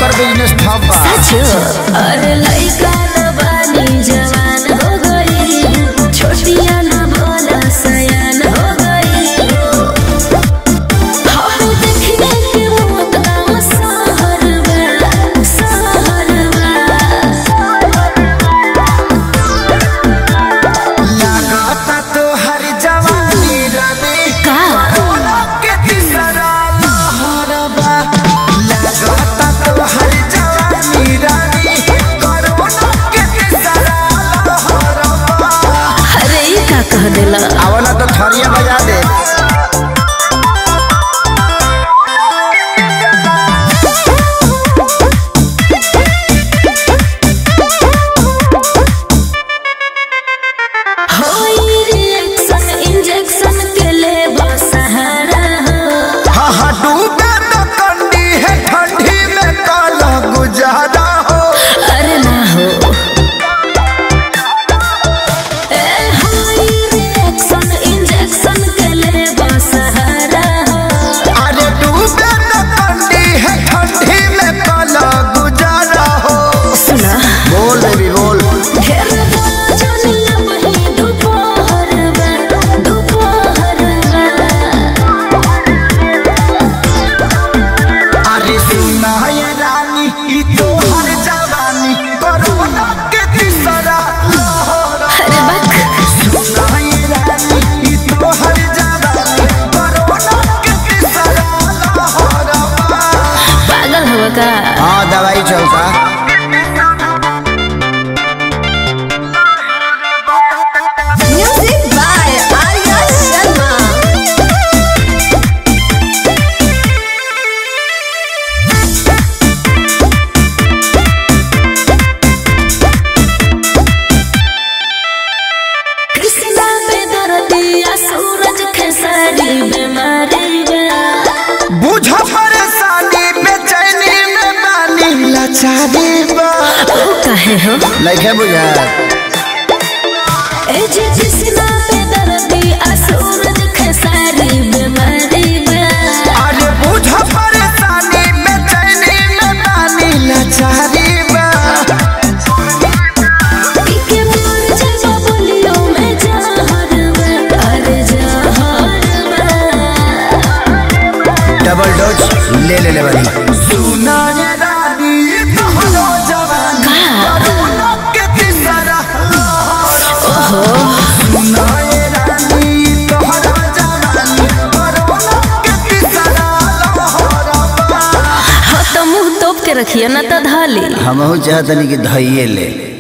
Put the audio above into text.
एकर business ठप बा अरे लइका न बानी जवान हो गई छोटिया न बोला सयान हो गई हम देखने के मौत नाम सहर बा सहर लागता तो हर जवानी रवि का कोरोना के तीसरा लहर बा लागता तो हर जवानी रवि कोरोना के तीसरा लहर बा अरे ई का कह देला आवला तो थरिया बजा दे होई रिएक्शन इंजेक्शन के ले सहारा हो हा हा डूबे तो कंडी है ठंडी में काला गुजारा हो अरे ना हो ए होई रिएक्शन इंजेक्शन के ले सहारा हो अरे डूबे तो कंडी है ठंडी में काला गुजारा हो सुना बोल बेबी बोल ढेर बोला जानिया वही दोपहर में दोपहर में अरे सुना ये रानी ई तो हर जवानी कोरोना के तीसरा लहर अरे बक सुना ये रानी ई तो हर जवानी कोरोना के तीसरा लहर पागल हो का हाँ दवाई चलता म्यूजिक बाय आर्या शर्मा कृष्णा पे दर्दिया सूरज खेसारी बीमारी बा बुझ परेशानी बेचैनी में बानी लाचारी बा ओ कहे हो लइके बुझा ए जी कृष्णा पे दर्दिया सूरज खेसारी बीमारी बा अरे बुझ परेशानी बेचैनी में बानी लाचारी बा पीके मोर जजा बोलियो मैं जहर में अरे जहर में डबल डोज ले ले ले वाली सुना ये रानी तोहरो जवानी कोरोना के तीसरा लहर सुना ये रानी तोहरो जवानी कोरोना के तीसरा लहर हो तो मुंह तोप के रखिए ना तो धाली हमहू चाहतनी कि धइये ले